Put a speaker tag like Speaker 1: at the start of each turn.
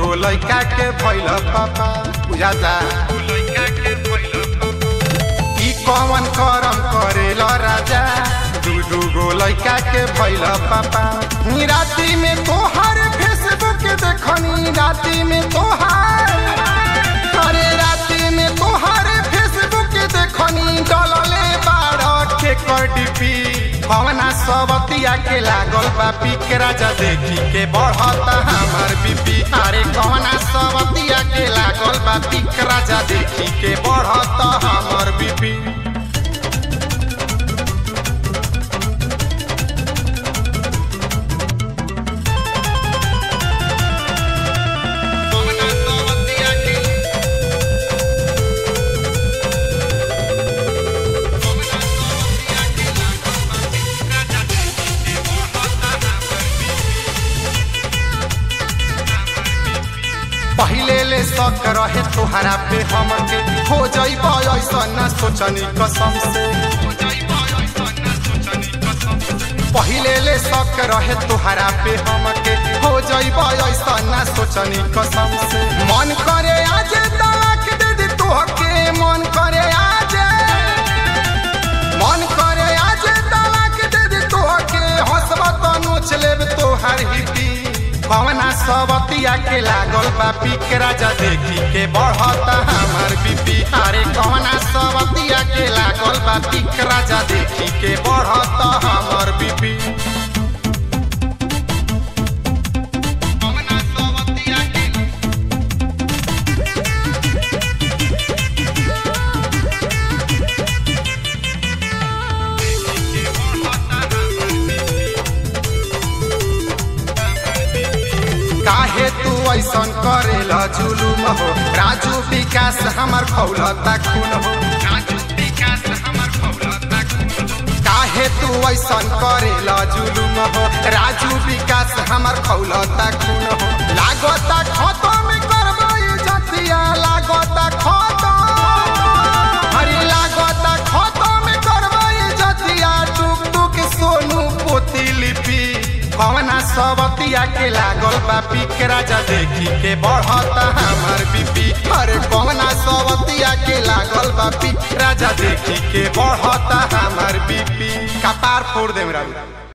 Speaker 1: गो लइका के भइल पापा बुझाता ई कौन करम करेल राजा दू दू गो लइका के भइल पापा राती में तोहार फेसबुक देखनी राती में तोहार अरे राती में तोहार फेसबुक देखनी डलले बारह के कडिपी भवना सबतिया के लागल बा पिक राजा देखी के बढ़ता हमार बीपी अरे कवना सबतिया के लागल बा पिक राजा देखी के बढ़ता हमार बीपी कवना सबतिया के पहिले ले शक रहे तोहरा पे हमके हो जइब ऐसन ना सोचनी कसम से पहिले ले शक रहे तोहरा पे हमके हो जइब ऐसन ना सोचनी कसम से मन करे आज तलाक दे दे तोहके मन करे आज मन करे आज तलाक दे दे तोहके हंसबा तो नोच लेब तोहर हिती भवना सबतिया के लागल बा पिक राजा देखी के बढ़ता हमार बीपी अरे कवना सबतिया के लागल बा पिक राजा देखी के बढ़ता हमार बीपी कवना सबतिया के काहे तू ऐसन करेला जुलुम हो राजू विकास हमर खौलता खून हो काहे तू ऐसन करेला जुलुम हो राजू विकास हमर खौलता खून हो लागता खतम करबै जतिया लागता खतम हरी लागता खतम करबै जतिया टुक टुक सोनू पोती लिपि कवना सबतिया के लागल बा पिक राजा देखी के बढ़ता हमार बीपी अरे कवना सबतिया के लागल बा पिक राजा देखी के बढ़ता हमार बीपी कपार फोड़ देम राजा